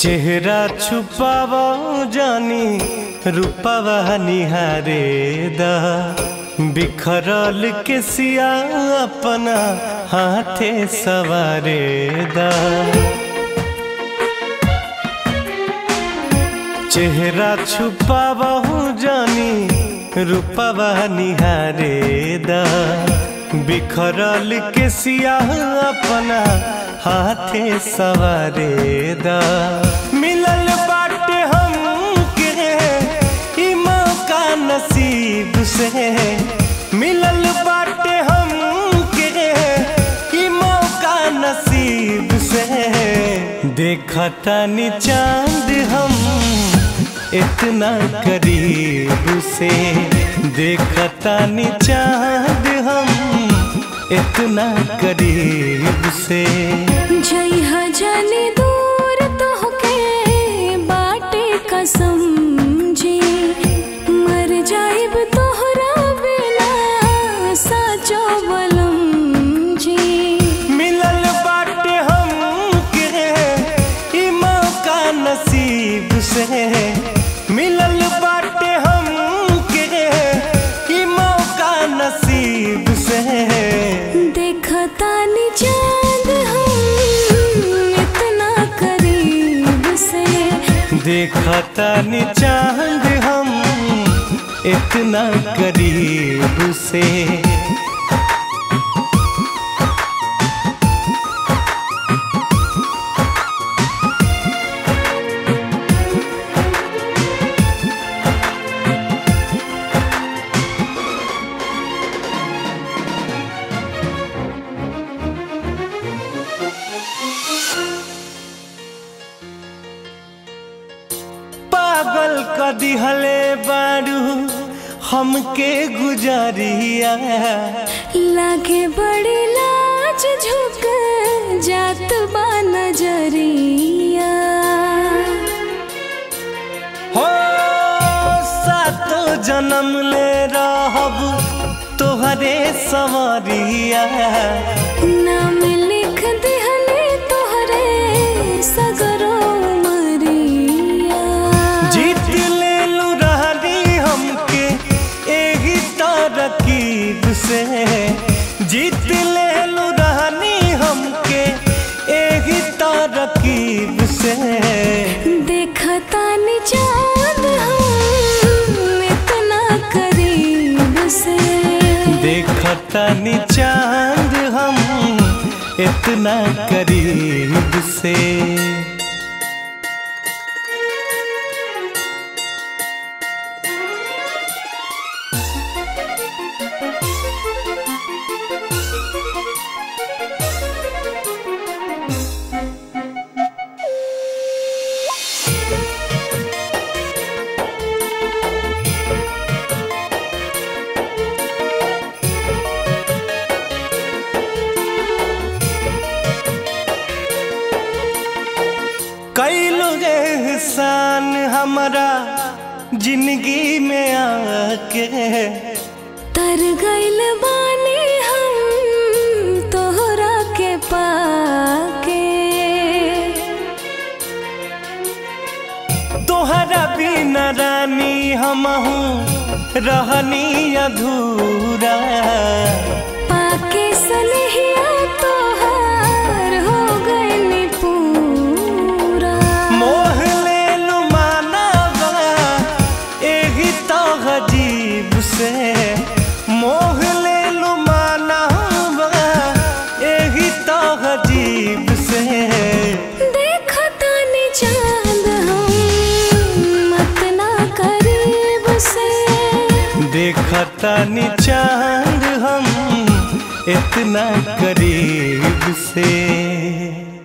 चेहरा छुपाव जानी रूपवा निहारे दा बिखरल के सिया अपना हाथे सवारे दा चेहरा छुपाव जानी रूपवा निहारे दा बिखरल के सिया अपना हाथे सवारे दा मिलल बाटे हम के ई मौका नसीब से मिलल बाटे हम के ई मौका नसीब से देखता नी चांद हम इतना करीब से देखता नी चांद हम इतना करीब से जइहा जाने दूर तोहके बाटे कसम जी मर जाइब तोहरा बिना साचो बलम जी मिलल बाटे हम के ई मौका नसीब से मिलल बाटे हम के ई मौका नसीब से देखता नी चांद हम इतना करीब से देखता नी चांद हम इतना करीब से पागल क दिहले बारू हमके गुजरिया लागे बड़ी लाज झुक जात बा नजरिया हो सातो जन्म ले रहब तोहरे सवरिया नाम लिख दिहले तोहरे सगरो मरिया जीत ले लू रहनी हमके एही तरकीब से जीत ले लू रहनी हमके एही तरकीब से देखता नी चांद हम इतना करीब से देखता नी चांद हम इतना करीब से कैलो एहसान हमारा जिंदगी में आके तर गइल बानी हम तोहरा के पाके तोहरा बिना रानी हमहू रहनी अधूरा पाके सनहिया तोहार हो गइल पूरा मोह ले लू मानवा एही तो अजीब से मोह ले लू मानवा एही तो अजीब से देखता नी चांद हम इतना करीब से देखता नी चांद हम इतना करीब से